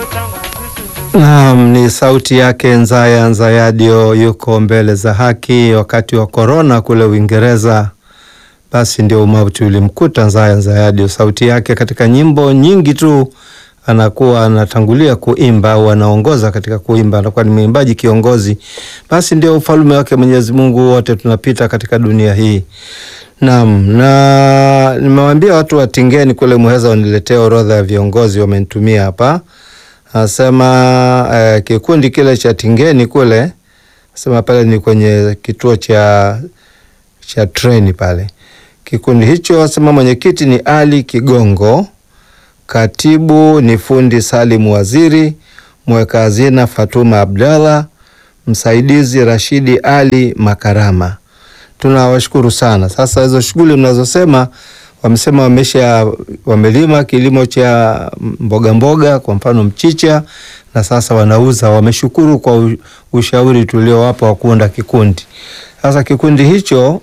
Naam, ni sauti yake Nzaya Nzayadio, yuko mbele za haki wakati wa korona kule Uingereza. Basi ndio umauti ulimkuta Nzaya Nzayadio. Sauti yake katika nyimbo nyingi tu anakuwa anatangulia kuimba au anaongoza katika kuimba, anakuwa ni mwimbaji kiongozi. Basi ndio ufalme wake Mwenyezi Mungu, wote tunapita katika dunia hii. Naam, na nimewaambia watu wa Tingeni kule Muheza waniletee orodha ya viongozi, wamenitumia hapa. Anasema eh, kikundi kile cha Tingeni kule, anasema pale ni kwenye kituo cha cha treni pale. Kikundi hicho anasema mwenyekiti ni Ali Kigongo, katibu ni fundi Salim Waziri, mweka hazina Fatuma Abdallah, msaidizi Rashidi Ali Makarama. Tunawashukuru sana. Sasa hizo shughuli mnazosema wamesema wamesha wamelima kilimo cha mboga mboga, kwa mfano mchicha, na sasa wanauza. Wameshukuru kwa ushauri tuliowapa wa kuunda kikundi. Sasa kikundi hicho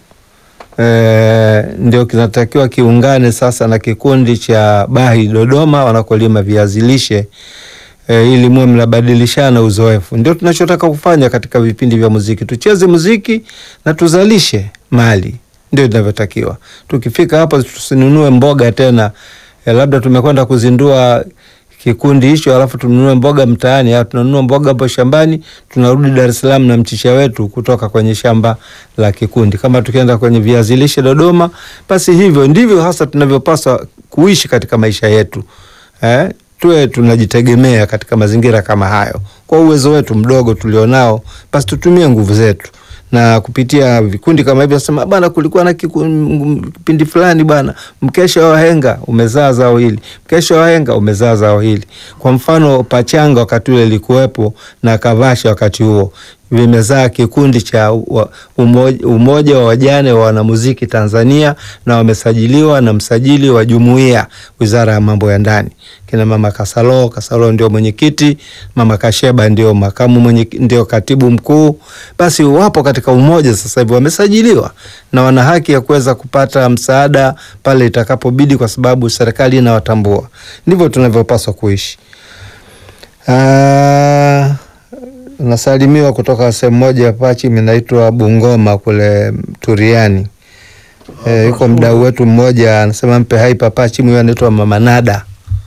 e, ndio kinatakiwa kiungane sasa na kikundi cha Bahi Dodoma wanakolima viazi lishe e, ili muwe mnabadilishana uzoefu. Ndio tunachotaka kufanya katika vipindi vya muziki, tucheze muziki na tuzalishe mali ndio inavyotakiwa. Tukifika hapa tusinunue mboga tena e, labda tumekwenda kuzindua kikundi hicho alafu tununue mboga mtaani, au tunanunua mboga hapo shambani, tunarudi Dar es Salaam na mchicha wetu kutoka kwenye shamba la kikundi. Kama tukienda kwenye viazi lishe Dodoma, basi hivyo ndivyo hasa tunavyopaswa kuishi katika maisha yetu eh, tuwe tunajitegemea katika mazingira kama hayo. Kwa uwezo wetu mdogo tulionao, basi tutumie nguvu zetu na kupitia vikundi kama hivyo, nasema bana, kulikuwa na kipindi fulani bana, mkesha wa wahenga umezaa zao hili, mkesha wa wahenga umezaa zao hili. Kwa mfano, Pachanga wakati ule ilikuwepo na Kavasha wakati huo vimezaa kikundi cha umoja, umoja wa wajane wa wanamuziki Tanzania, na wamesajiliwa na msajili wa jumuiya Wizara ya Mambo ya Ndani. Kina mama Kasalo, Kasalo ndio mwenyekiti, mama Kasheba ndio makamu mwenye, ndio katibu mkuu. Basi wapo katika umoja sasa hivi, wamesajiliwa na wana haki ya kuweza kupata msaada pale itakapobidi, kwa sababu serikali inawatambua. Ndivyo tunavyopaswa kuishi. Aa, nasalimiwa kutoka sehemu moja Pachi, minaitwa Bungoma kule Turiani. E, yuko mdau wetu mmoja anasema mpe hai papachi, huyo anaitwa Mama Nada.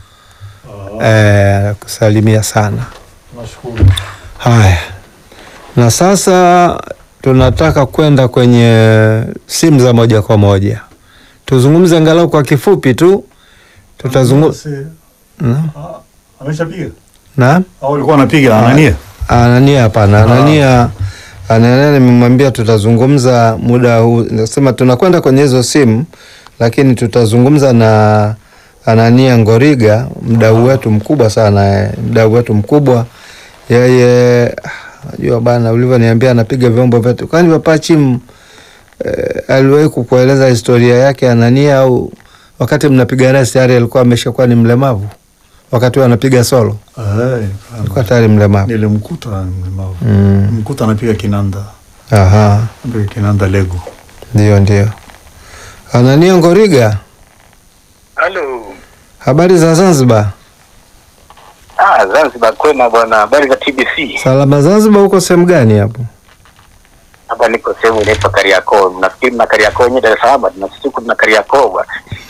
E, kusalimia sana. Haya, na sasa tunataka kwenda kwenye simu za moja kwa moja, tuzungumze angalau kwa kifupi tu, tutazungumza Ameshapiga na au ulikuwa unapiga Anania? Anania hapana, Anania Anania nimemwambia tutazungumza muda huu, nasema tunakwenda kwenye hizo simu, lakini tutazungumza na Anania Ngoriga, mdau wetu mkubwa sana, mdau wetu mkubwa yeye. Najua bana, ulivyoniambia anapiga vyombo vyetu, kwani Papachi eh, aliwahi kukueleza historia yake Anania, au wakati mnapiga naye tayari alikuwa ameshakuwa ni mlemavu? Wakati anapiga solo alikuwa tayari mlemavu. Nilimkuta mlemavu. Mm. Mkuta anapiga kinanda. Aha, Anapiga kinanda Lego. ndio ndio. Anania Ngoriga, Halo. habari za Zanzibar? Ah, Zanzibar kwema bwana. Habari za TBC? Salama Zanzibar, uko sehemu gani hapo? Hapa niko sehemu inaitwa Kariakoo. Nafikiri na Kariakoo yenyewe Dar es Salaam, na sisi kuna Kariakoo bwana.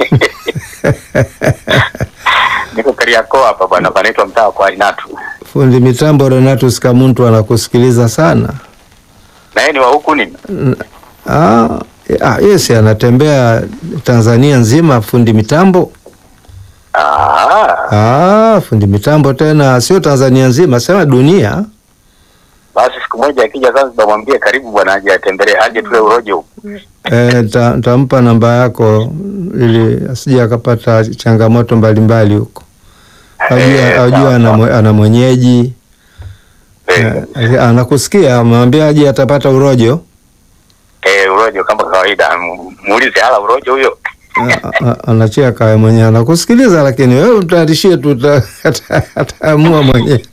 Niko Kariakoo hapa bwana, panaitwa mtaa kwa Inatu. Fundi mitambo Renatus Kamuntu anakusikiliza sana. Na yeye ni wa huku nini? Ah, ah, yes, anatembea Tanzania nzima fundi mitambo. Ah, Ah, fundi mitambo tena sio Tanzania nzima, sema dunia. basi siku moja akija Zanzibar mwambie karibu bwana aje atembelee, aje tule urojo huku. Eh, ta- tampa namba yako ili asije akapata changamoto mbalimbali huko. Ajua, Eh, ajua sawa, ana, sawa. mwe- ana mwenyeji Eh, eh, anakusikia, amwambia aje atapata urojo. eh, urojo kama kawaida. M- Muulize hala urojo huyo. A- a- anachia kawe mwenyewe anakusikiliza, lakini wewe mtayarishie tu uta- ata- ataamua mwenyewe.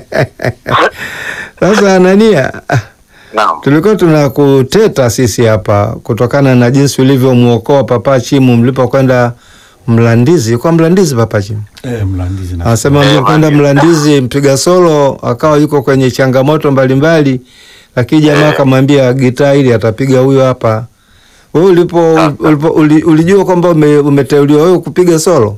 Sasa Anania, Naam. tulikuwa tunakuteta sisi hapa kutokana na jinsi ulivyomwokoa Papa Chimu mlipokwenda Mlandizi, kwa Mlandizi Papa Jim. Eh, Mlandizi na Anasema Eh, mlikwenda Mlandizi. Mlandizi mpiga solo akawa yuko kwenye changamoto mbalimbali, lakini jamaa Eh. akamwambia gitaa hili atapiga huyo hapa. Wewe ulipo, Ah. ulipo uli, ulijua kwamba ume, umeteuliwa wewe kupiga solo?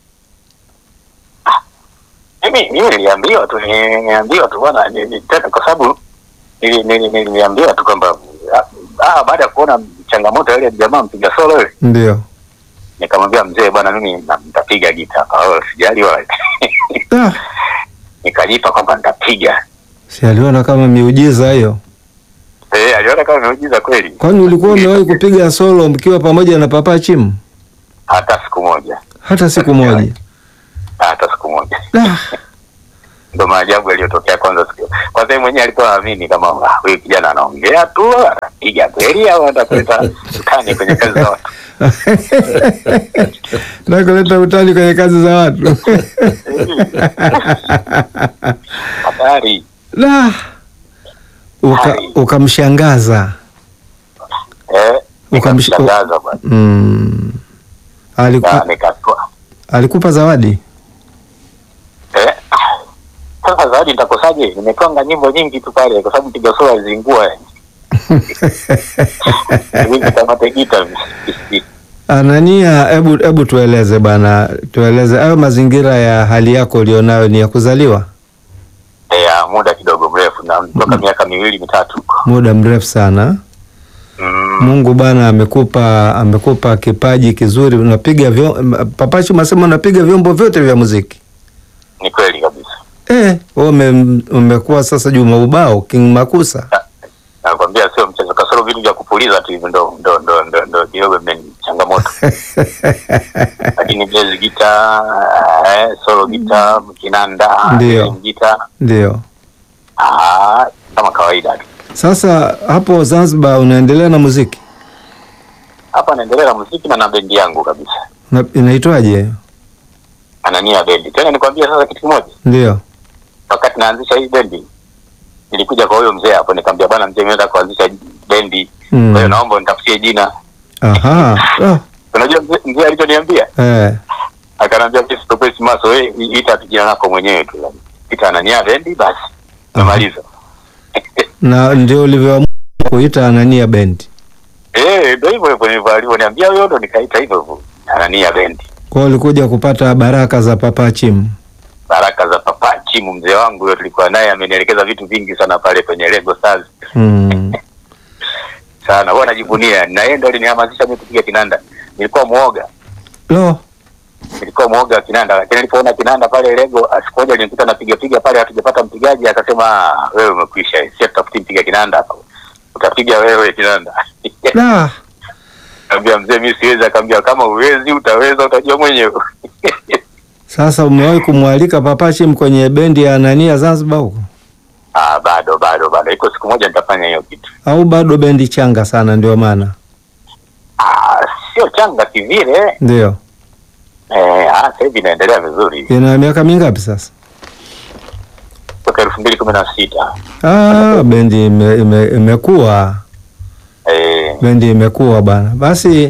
Mimi mimi niliambiwa tu niliambiwa tu bwana ni- ni- tena kwa sababu nili- nili- niliambiwa tu kwamba ah, baada ya kuona changamoto ya ile jamaa mpiga solo ile Ndio. nikamwambia mzee bwana mimi na- nitapiga gita oh, sijali wala Ah, nikajipa kwamba nitapiga si aliona kama miujiza hiyo. eh aliona kama nimeujiza kweli Kwani ulikuwa umewahi kupiga solo mkiwa pamoja na Papa Chim? hata siku moja Hata siku moja. hata siku moja Ah, ndo maajabu yaliyotokea kwanza siku kwanza yeye mwenyewe alikuwa aamini kama ah, huyu kijana anaongea tu anapiga kweli au atakuleta utani kwenye kazi za watu na kuleta utani kwenye kazi za watu. hatari La. Uka, Hai. ukamshangaza. eh Ukamsh- nikamshangaza bwana Mm. Aliku, na nikatoa alikupa zawadi? eh sasa zawadi nitakosaje nimetwanga nyimbo nyingi tu pale kwa sababu piga solo alizingua hivi kama tegita Anania, hebu hebu tueleze bana, tueleze hayo mazingira ya hali yako ulionayo ni ya kuzaliwa ya muda kidogo mrefu na toka miaka miwili mitatu huko muda mrefu sana. mm, Mungu bana amekupa amekupa kipaji kizuri, unapiga vyo, Papachi unasema unapiga vyombo vyote vya muziki ni kweli kabisa eh. Wewe ume, umekuwa sasa Juma Ubao King Makusa nakwambia sio mchezo kasoro vitu vya kupuliza tu hivi ndo ndo ndo ndo ndo kidogo imeni changamoto lakini jazz gita eh, solo gita kinanda Ndio. rhythm gita ndio. ah, kama kawaida tu Sasa hapo Zanzibar unaendelea na muziki hapa naendelea na muziki na na bendi yangu kabisa na, inaitwaje? anania bendi tena nikwambia sasa kitu kimoja Ndio wakati naanzisha hii bendi nilikuja kwa huyo mzee hapo nikamwambia bwana mzee nimeenda kuanzisha bendi Mm. kwa hiyo naomba nitafutie jina aha. Oh, unajua mzee, mzee alichoniambia eh. akanambia sitopesi maso we ita tu jina lako mwenyewe tu ita anania bendi basi namaliza na ndio ulivyoamua kuita Anania Bendi. eh ndio hivyo hivyo hivyo alivyoniambia huyo ndo nikaita hivyo hivyo anania bendi Kwa hiyo ulikuja kupata baraka za Papa Chim. baraka za papa chimu mzee wangu huyo tulikuwa naye amenielekeza vitu vingi sana pale kwenye Lego Stars Mm. sana huwa najivunia na yeye ndo alinihamasisha mimi kupiga kinanda nilikuwa muoga Lo, nilikuwa mwoga wa kinanda lakini nilipoona kinanda pale Lego siku moja alinikuta napiga piga pale hatujapata mpigaji akasema "Ah, wewe umekwisha sio tutafuti mpiga kinanda hapa utapiga wewe kinanda la. Kaambia mzee mimi siwezi akaambia kama uwezi utaweza utajua mwenyewe Sasa umewahi kumwalika Papa Chim kwenye bendi ya Anania Zanzibar huko? ah bado bado bado iko siku moja nitafanya hiyo kitu Au bado bendi changa sana ndio maana? ah sio changa kivile Ndio. eh ah sasa hivi inaendelea vizuri Ina miaka mingapi sasa? toka elfu mbili kumi na sita Ah, bendi ime, ime, imekuwa eh bendi imekuwa bwana. Basi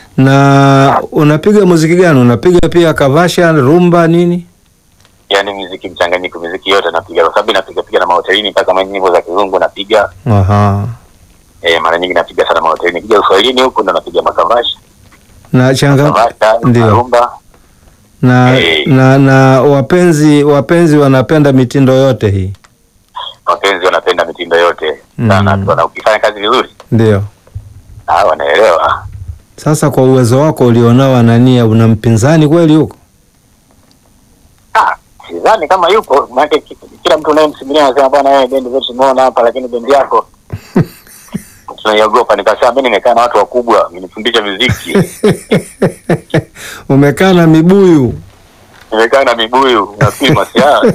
na unapiga muziki gani? Unapiga pia kavasha, rumba nini? yani muziki mchanganyiko muziki yote napiga kwa sababu napiga piga na mahotelini mpaka kama nyimbo za kizungu napiga Aha. eh mara nyingi napiga sana mahotelini kija uswahilini huku ndo napiga makavasha Na changa makavasha ndio. rumba na, Eh. na na wapenzi wapenzi wanapenda mitindo yote hii. wapenzi wanapenda mitindo yote sana Mm. tu na ukifanya kazi vizuri Ndio. ah wanaelewa Sasa kwa uwezo wako ulionao Anania, una mpinzani kweli huko? ah sidhani kama yupo maana ki- kila mtu unayemsimulia anasema bwana wewe bendi zetu tumeona hapa lakini bendi yako tunaiogopa nikasema mimi nimekaa na watu wakubwa wamenifundisha muziki Umekaa na mibuyu. nimekaa na mibuyu nafikiri masiara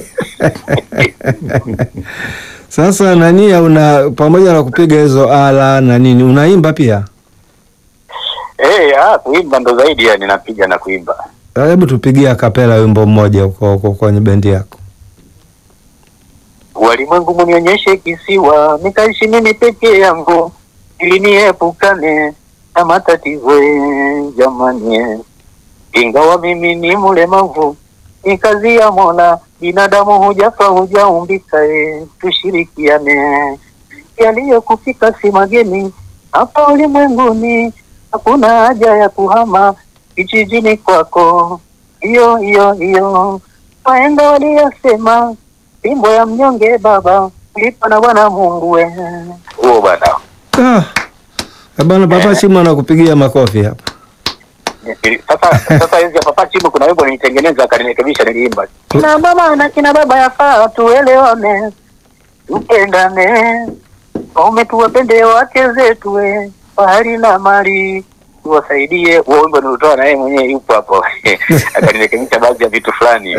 Sasa Anania, una pamoja na kupiga hizo ala na nini, unaimba pia? eh ah kuimba ndo zaidi yani napiga na kuimba Hebu tupigie kapela wimbo mmoja huko huko kwenye bendi yako. Walimwengu munionyeshe kisiwa, nikaishi mimi peke yangu, ili niepukane na matatizo eh, jamani. eh. ingawa mimi ni mlemavu, ni kazi ya Mola, binadamu hujafa hujaumbika, e, tushirikiane. Yaliyokufika si mageni hapa ulimwenguni, hakuna haja ya kuhama kijijini kwako. Hiyo hiyo hiyo waenda waliyasema, fimbo ya mnyonge baba lipa na Bwana Mungu we. Huo bwana Ah, eh bwana Papa Chimu anakupigia makofi hapa. sasa sasa hizi hapa Papa Chimu kuna wimbo nilitengeneza akanirekebisha niliimba. Kina mama na kina baba yafaa tuelewane, tupendane, waume tuwapende wake zetu we, fahari na mali tuwasaidie. Huo wimbo nilitoa na yeye mwenyewe yupo hapo akanirekebisha baadhi ya vitu fulani.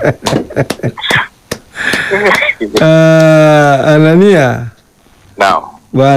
Ah, Anania, Naam.